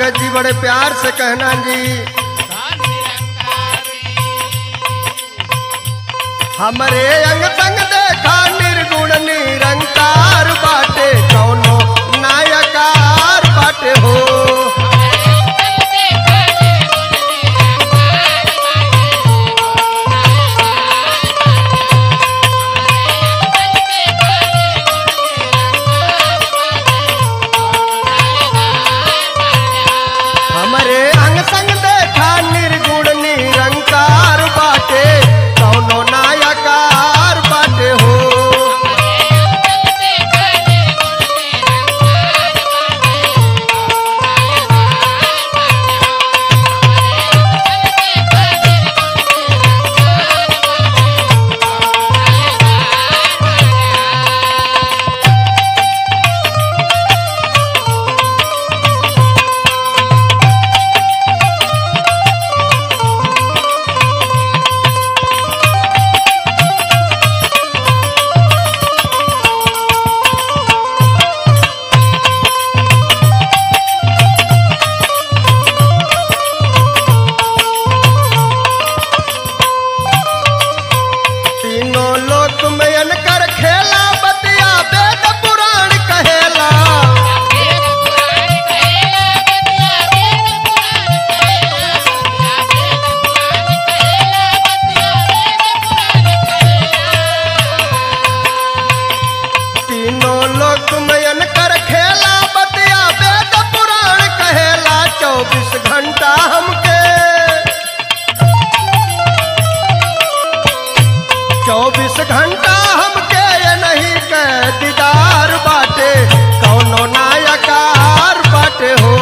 अंगद जी बड़े प्यार से कहना जी हमरे अंग संग देखा निर्गुण निरंकार बाटे कौनो नायकार बाटे हो हमरे अंग संग देखा निर्गुण निरंकार बाटे कौनो नायकार बाटे हो तीनों लोक में अनकर खेला बतिया वेद पुराण कहेला तीनों लोक में अनकर खेला बतिया वेद पुराण कहेला चौबीस घंटा हमके चौबीस घंटा हमके ये नहीं के दीदार बाटे कौनो नायकार बाटे हो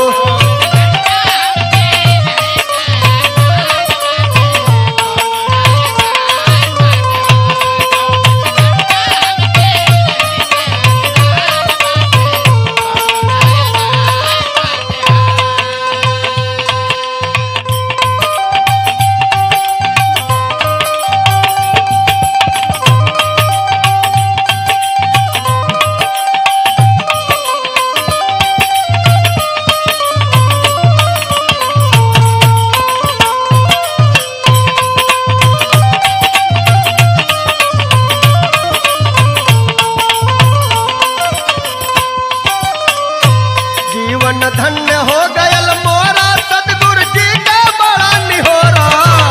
जीवन धन्य हो गयल मोरा सतगुरु जी का बड़ा निहोरा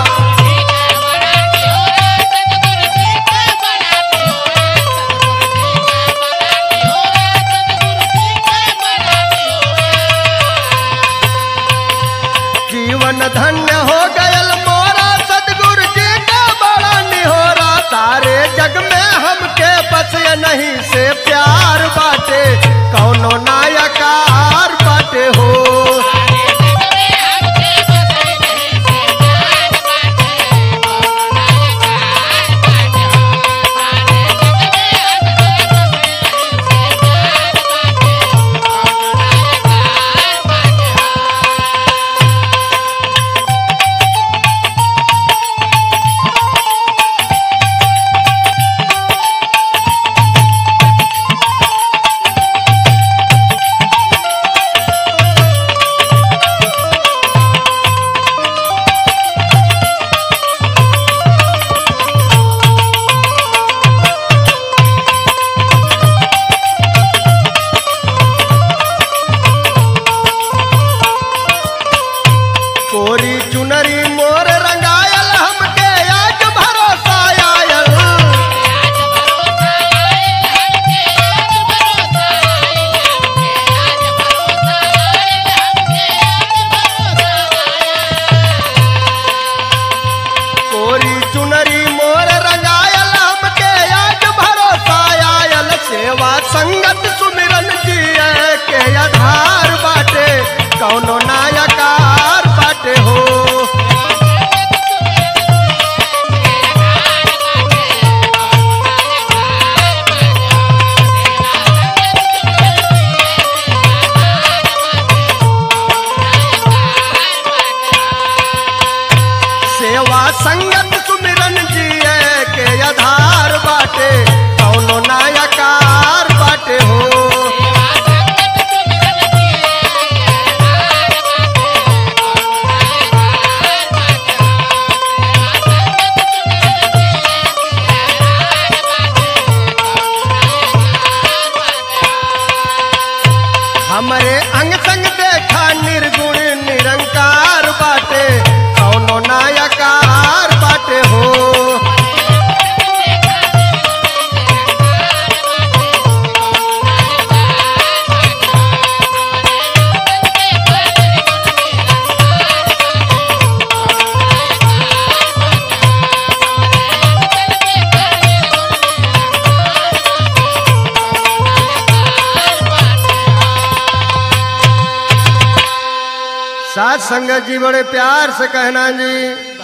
जीवन धन्य हो गयल मोरा सतगुरु जी का बड़ा निहोरा सारे जग में हमके बस ये नहीं से प्यार बाटे कौनो नायकार बाटे हो साथ संगत जी बड़े प्यार से कहना जी